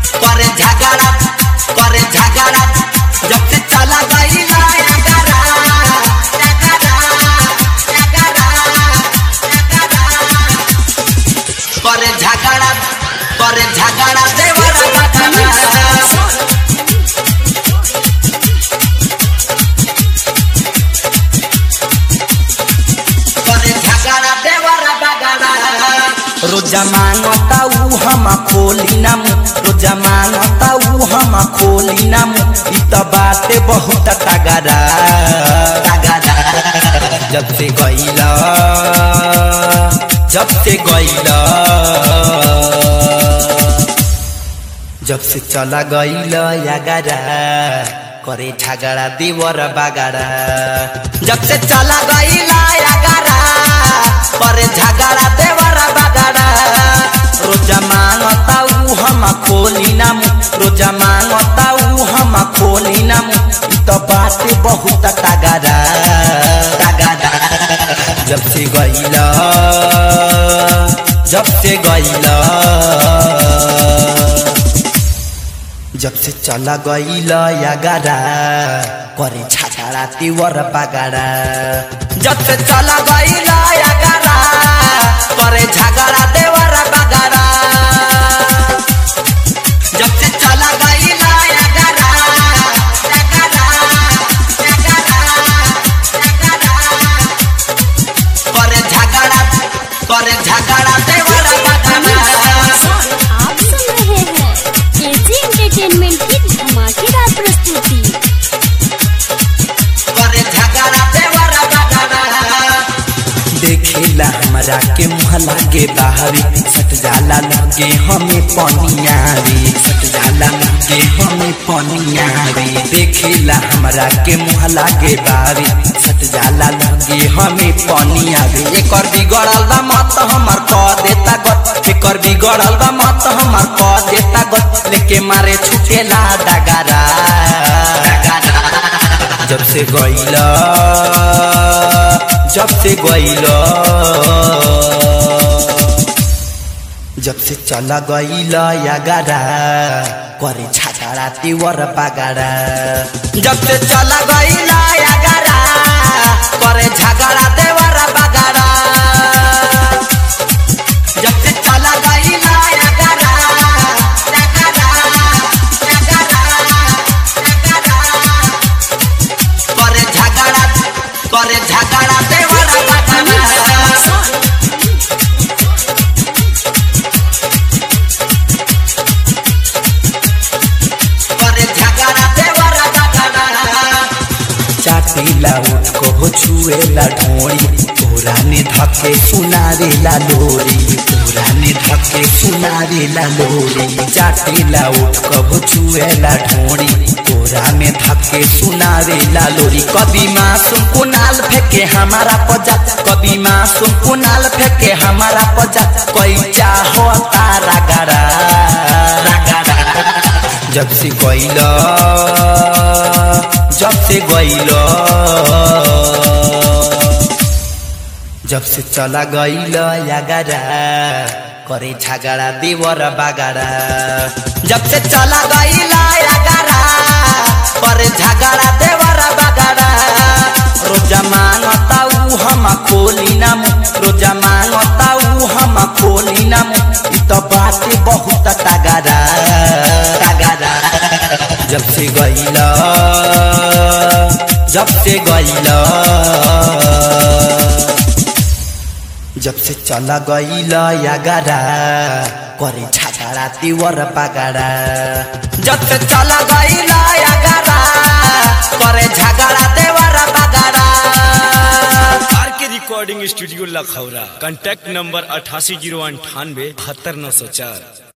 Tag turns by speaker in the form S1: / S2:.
S1: करे झगड़ा करे झगड़ा जब से चला गई लायगरा करे झगड़ा करे झगड़ा देवरा बगड़ा करे झगड़ा देवरा बगड़ा रोजा मांगता ऊ हम खोली ना मुँह रोजा मांगता ऊ हम खोली ना मुँह इ त बाते बहुत तगड़ा तगड़ा जब से गईला जब से गईला जब से चला गईला यागारा करे झगड़ा देवर बागारा जब से चला गईला यागारा करे झगड़ा देवर बागारा रोजा मांगता ऊ हम खोली ना मुँह रोजा मांगता ऊ हम खोली ना मुँह इ तो बात बहुत तगड़ा तगड़ा जब से गईला जब से गईला जब से चला गईला यागारा करे छाछाड़ा तिवर बागारा जब से चला गईला यागारा करे झगड़ा देवर बागारा जब से चला गईला यागारा यागारा यागारा यागारा करे झगड़ा करे झगड़ा देवर बागारा
S2: आप सुन रहे हैं एजी एंटरटेनमेंट की धमाकेदार प्रस्तुति
S1: करे झगड़ा देवरा बगड़ा देखेला हमरा के मुँह लागे बाहरी सट जाला लगे हमें पनिया रे सट जाला लगे हमें पनिया रे देखेला हमरा के मुँह लागे बाहरी सट जाला लगे हमें पनिया रे एकर बिगड़ल बा मत हमर क देता गत एकर बिगड़ल बा मत हमर क देता गत लेके मारे छुटेला डगारा डगारा जब से गईला जब से गईला जब से चला गईला यागारा करे छाछाड़ा तिवर बागारा जब से चला गईला यागारा करे झगड़ा देवर बागारा जब से चला गईला यागारा यागारा यागारा यागारा करे झगड़ा करे झगड़ा देवर बगड़ा करे झगड़ा देवर बगड़ा चाटीला उठको हो छुएला ढोड़ी तोरा ने धके सुनारेला लोरी तोरा ने धके सुनारेला लोरी चाटीला उठको हो छुएला ढोड़ी तोरा में धके सुनारेला लोरी कभी मासूम कुनाल फेंके हमारा पजा कभी मासूम कुनाल फेंके हमारा पजा कोई चाहो तारा गड़ा रगड़ा जब से गईला जब से गईला जब से चला गईला यागारा करे झगड़ा देवर बागारा जब से चला गईला यागारा करे झगड़ा देवर बागारा रोजा मांगता ऊ हम खोली ना मुँह रोजा मांगता ऊ हम खोली ना मुँह इ तो बात बहुत तगड़ा तगड़ा जब से गईला जब से गईला जब से चला गईला यागारा करे छाछाड़ा तिवर बागारा जब से चला गईला यागारा करे झगड़ा देवर बागारा
S3: R K recording studio Lakhaura contact number अठासी जीरो अंठानवे बहत्तर नौ सौ चार